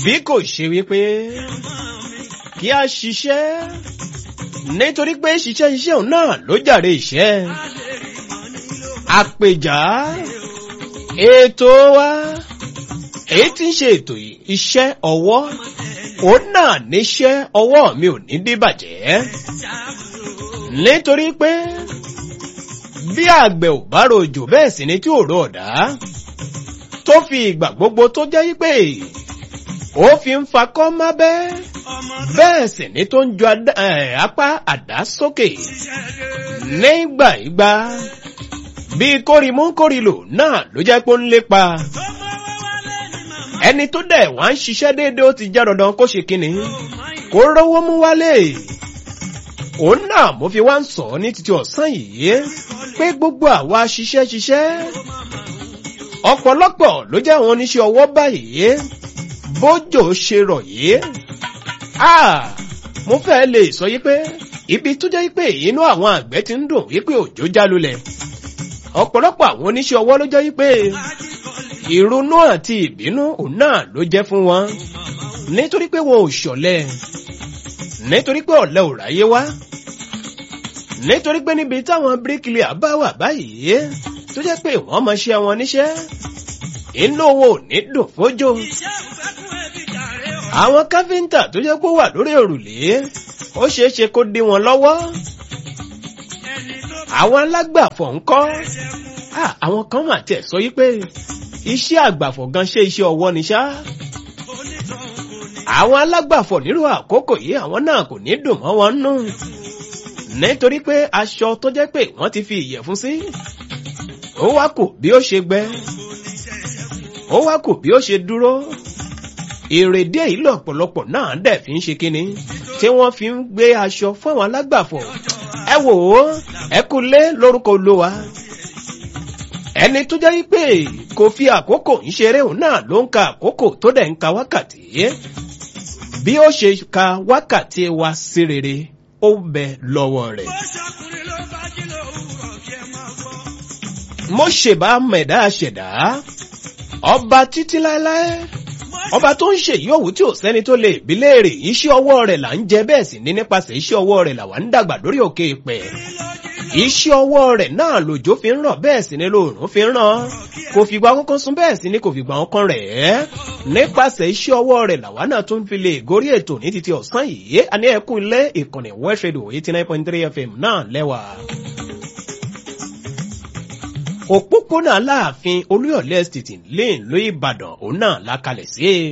bí kò ṣe wípé kí a ṣiṣẹ́ nítorí pé ṣiṣẹ́ iṣẹ́ òun náà ló jàre iṣẹ́ àpèjà ètò wa èyí tí ń ṣe ètò iṣẹ́ ọwọ́ òun náà níṣẹ́ ọwọ́ mi ò ní dìbàjẹ́ nítorí pé bí àgbẹ̀ ò bá rojò bẹ́ẹ̀ sì ni tí ò rò ọ̀dá tó fi ìgbà gbogbo tó jẹ́ pé ó fi ń fakọ́ mábẹ́ bẹ́ẹ̀ sì ni tó ń ju apá àdá sókè nígbà ìgbà bí kórìmú kórìlò náà ló jẹ́ pé ó ń lépa ẹni tó dẹ̀ wá ń ṣiṣẹ́ déédéé ó ti já dandan kó ṣe kíni kó rówó mú wálé òun náà mo fi wá ń sọ ní títí ọ̀sán yìí pé gbogbo àwa ṣiṣẹ́ ṣiṣẹ́ ọ̀pọ̀lọpọ̀ ló jẹ́ àwọn oníṣẹ́ ọwọ́ báyìí bójò ṣe rọ̀ yìí mo fẹ́ lè sọ yí pé ibi tó jẹ́ pé inú àwọn àgbẹ̀ ti ń dùn wípé òjò já lulẹ̀ ọ̀pọ̀lọpọ̀ àwọn oníṣẹ́ ọwọ́ ló jẹ́ yí pé ìrònú àti ìbínú òun náà ló jẹ́ fún wọn nítorí pé wọn ò ṣọ̀lẹ nítorí pé ọ̀lẹ ò ráyé wá nítorí pé níbi táwọn bíríkìlìà bá wà báyìí tó jẹ́ pé wọ́n máa ṣe àwọn níṣẹ́ inú wọn ò ní dùn fójó àwọn káfíńtà tó jẹ́ pé ó wà lórí òrùlé ó ṣeé ṣe kó dí wọn lọ́wọ́ àwọn alágbàfọ̀ ńkọ́ àwọn kan mà tiẹ̀ sọ yí pé iṣẹ́ àgbàfọ̀ gan ṣe iṣẹ́ ọwọ́ ni ṣá àwọn alágbàfọ̀ nírú àkókò yìí àwọn náà kò ní dùn mọ́ wọn nù nítorí pé aṣọ tó jẹ́ pé wọ́n ti fi ìyẹ̀fun sí ó wá kù bí ó ṣe gbẹ ó wá kù bí ó ṣe dúró èrèdí èyí lọ̀pọ̀lọpọ̀ náà dẹ̀ fi ń ṣe kínní tí wọ́n fi ń gbé aṣọ fún àwọn alágbàfọ̀ ẹ wò ó ẹ kú lé lórúkọ olówa ẹni tó jẹ́ pé kò fi àkókò ń ṣeré òun náà ló ń ka àkókò tó dẹ̀ ń ka wákàtí bí ó ṣe ka wákàtí wa sí rere ó bẹ lọ́wọ́ rẹ̀. mo ṣèbá mẹ̀dá ṣẹ̀dá ọba títí láéláé ọba tó ń ṣèyí òwú tí ò sẹ́ni tó lè bí léèrè iṣẹ́ ọwọ́ rẹ̀ là ń jẹ bẹ́ẹ̀ sì ní nípasẹ̀ iṣẹ́ ọwọ́ rẹ̀ làwa ń dàgbà lórí òkè ìpẹ́ iṣẹ́ ọwọ́ rẹ̀ náà lòjò fi ń rọ̀ bẹ́ẹ̀ sì ni lóòrùn fi ń ràn kò fìgbà kankan sún bẹ́ẹ̀ sì ni kò fìgbà kankan rẹ̀ ẹ́ nípasẹ̀ iṣẹ́ ọwọ́ rẹ̀ làwa náà tún fi lè gorí ètò ní títí ọ̀sán yìí àní ẹ̀kú ilé ìkànnì west radio eighty nine point three fm náà lẹ́wà. òpópónà aláàfin olúyọ̀lé estate lane ló ìbàdàn òun náà lákalẹ̀ sí i.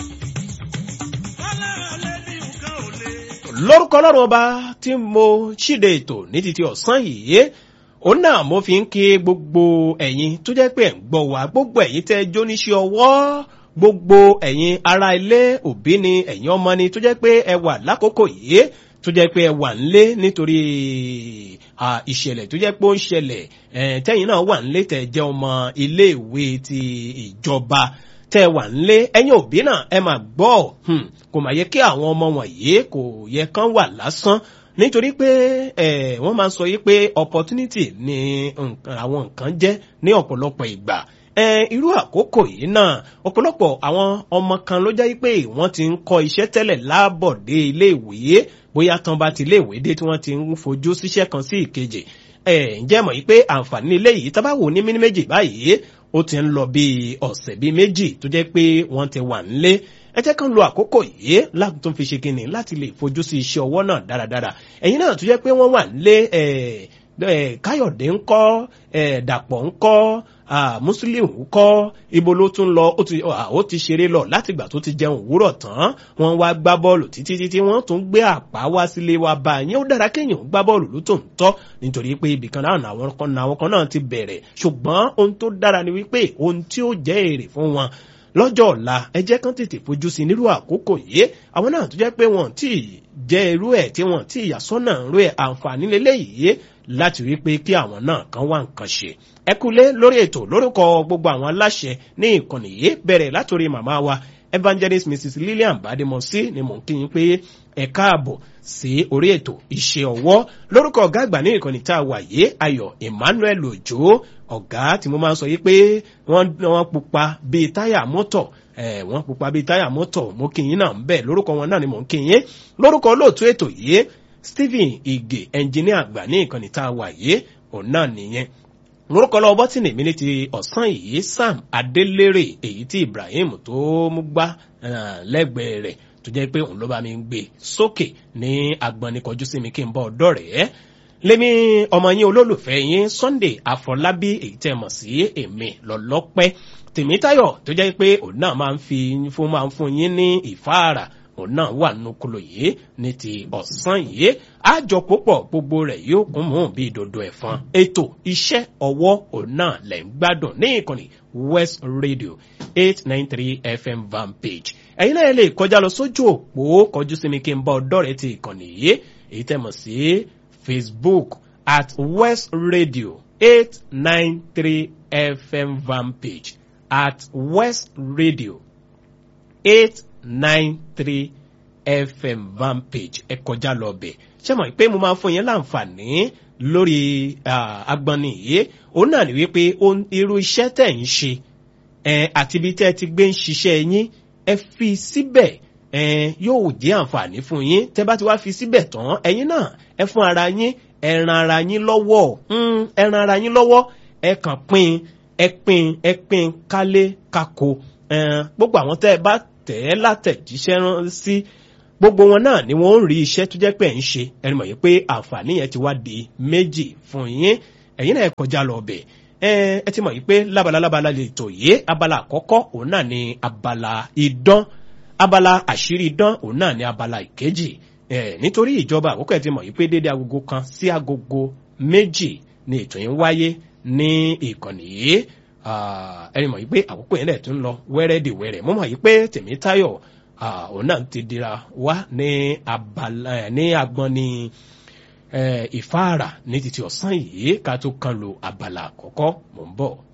lórúkọ ọlọ́run ọba tí mo ṣíde ètò ní títí ọ̀sán yìí òun náà mo fi ń kí gbogbo ẹ̀yin tó jẹ́ pé ẹ̀ ń gbọ́ wá gbogbo ẹ̀yin tẹ́ jóníṣẹ́ ọwọ́ gbogbo ẹ̀yin ará ilé òbí ni ẹ̀yin ọmọ ni tó jẹ́ pé ẹ wà lákòókò yìí tó jẹ́ pé ẹ wà nílé nítorí ìṣẹ̀lẹ̀ tó jẹ́ pé ó ń ṣẹlẹ̀ tẹ́yìn náà wà nílé tẹ́ jẹ́ ọmọ iléèwé ti ìjọba tẹ́ wà nílé ẹ̀yin òbí náà ẹ máa gbọ́ kò máa yẹ kí àwọn ọmọ wọ̀nyí kò yẹ kán wà lásán nítorí pé wọ́n máa sọ yí pé opportunity ni àwọn nǹkan jẹ́ ní ọ̀pọ̀lọpọ̀ ìgbà irú àkókò yìí náà ọ̀pọ̀lọpọ̀ àwọn ọmọ kan ló jẹ́ pé wọ́n ti ń kọ́ iṣẹ́ tẹ́lẹ̀ láàbọ̀dé iléèwé bóyá tán bá ti iléèwé dé tí wọ́n ti ń fojú síṣẹ́ kan sí ìkejì ǹjẹ́ mọ̀ yí pé àǹfààní ilé yìí tá bá wò ní mímí méjì báyìí ó ti ń lọ bí ọ̀sẹ̀ bíi méjì tó jẹ́ pé wọ́n ti wà nílé ẹ jẹ́ kán lo àkókò yìí láti tún fi ṣe kíni láti lè fojú sí iṣẹ́ ọwọ́ náà dáradára ẹ̀yin náà tó jẹ́ pé wọ́n wà nílé káyọ̀dé ńkọ́ dàpọ̀ ńkọ́ muslim kọ́ ibo ló tún lọ ó ti ṣeré lọ látìgbà tó ti jẹun òwúrọ̀ tán wọ́n wá gbá bọ́ọ̀lù títí títí wọ́n tún gbé àpá wá sílé wa bá yẹn ó dára kéèyàn gbá bọ́ọ̀lù ló tó ń tọ́ nítorí pé ibìkan náà àwọn kan náà ti bẹ̀rẹ̀ ṣùgbọ́n ohun tó dára ni wípé ohun tí ó jẹ́ èrè fún wọn lọ́jọ́ ọ̀la ẹ jẹ́ kán tètè fojú sí nírú àkókò yìí àwọn náà tó jẹ́ pé wọ́n tí jẹ́ irú ẹ̀ tí wọ́n tí ìyàsọ́nà rú ẹ̀ àǹfààní lélẹ́yìí láti rí pé kí àwọn náà kan wá nǹkan ṣe ẹ kúlé lórí ètò lórúkọ gbogbo àwọn aláṣẹ ní ìkànnì yìí bẹ̀rẹ̀ látòrí màmá wa evangelist mrs lillian bademosi ni mò ń kí yín pé ẹ káàbọ̀ sí orí ètò iṣẹ́ ọwọ́ lórúkọ ọ̀gá àgbà ní ìkànnì tá a wà yé ayọ̀ emmanuel ojo ọ̀gá tí mo máa ń sọ yìí pé wọ́n wọ́n pupa bíi táyà mọ́tọ̀ ẹ̀ wọ́n pupa bíi táyà mọ́tọ̀ mo kì í náà ń bẹ̀ lórúkọ wọn náà ni mò ń kì í lórúkọ olóòtú ètò yìí Stephen Ige ẹnjìníà àgbà ní ìkànnì tá a wà yìí òun náà nìyẹn lórúkọ lọ bọ́tìnì mi ní ti ọ̀sán yìí Sam Adélérè èyí tí Ibrahim tó mú gbá lẹ́gbẹ̀ẹ́ rẹ̀ tó jẹ́ pé òun ló bá mi gbé sókè ní agbọ̀nni kọjú sí mi kí n bọ́ ọ̀dọ́ rẹ̀ lémi ọmọ yín olólùfẹ́ yín Sunday Afọlábí èyí tẹ́ mọ̀ sí èmi lọ́lọ́pẹ́ Tèmítáyọ̀ tó jẹ́ pé òun náà máa ń fi fún máa ń fún yín ní ìfáàrà òun náà wà nùkúlò yìí ní ti ọ̀sán yìí àjọpọ̀ pọ̀ gbogbo rẹ̀ yóò kún mú bí dodo ẹ̀fọn ètò iṣẹ́ ọwọ́ òun náà lẹ̀ ń gbádùn ní ìkànnì West Radio eight nine three FM van page ẹ̀yin náà lè kọjá lọ sójú òpó kọjú sí mi kí n bá ọ̀dọ̀ rẹ̀ ti ìkànnì yìí èyí tẹ́ mọ̀ sí Facebook at West Radio eight nine three FM van page at West Radio eight nine three fm van page ẹ kọjá lọ bẹ̀ ṣé mọ̀ pé mo máa fún yín láǹfààní lórí agbọ́nni yìí òun náà ni wípé irú iṣẹ́ tẹ̀ ń ṣe àti ibi tẹ́ ti gbé ń ṣiṣẹ́ yín ẹ fi síbẹ̀ yóò jẹ́ àǹfààní fún yín tẹ́ bá ti wá fi síbẹ̀ tán ẹ̀yin náà ẹ fún ara yín ẹ ran ara yín lọ́wọ́ ẹ ran ara yín lọ́wọ́ ẹ kàn pín ẹ pín ẹ pín kálé kákó gbogbo àwọn tẹ́ ẹ bá tẹ̀ ẹ́ látẹ̀jíṣẹ́ rán sí gbogbo wọn náà ni wọ́n ń rí iṣẹ́ tó jẹ́ pé ẹ̀ ń ṣe ẹni mọ̀ yìí pé àǹfààní yẹn ti wá di méjì fún yín ẹ̀yin náà kọjá lọ bẹ̀ ẹ ti mọ̀ yìí pé lábala lábala lè tò yé abala àkọ́kọ́ òun náà ni abala idán abala àṣírí idán òun náà ni abala ìkejì nítorí ìjọba àkókò ẹ̀ ti mọ̀ yìí pé dédé agogo kan sí agogo méjì ni ètò yìí ń wáyé ní ìkànnì yìí ẹni mọ̀ yìí pé àkókò yẹn lẹ̀ tún lọ wẹ́rẹ́dìwẹ́rẹ́ mo mọ̀ yìí pé Tèmítáyọ̀ òun náà ti dira wá ní abala ní agbọn ní ìfáàrà ní títí ọ̀sán yìí ká tó kan lo abala àkọ́kọ́ mò ń bọ̀.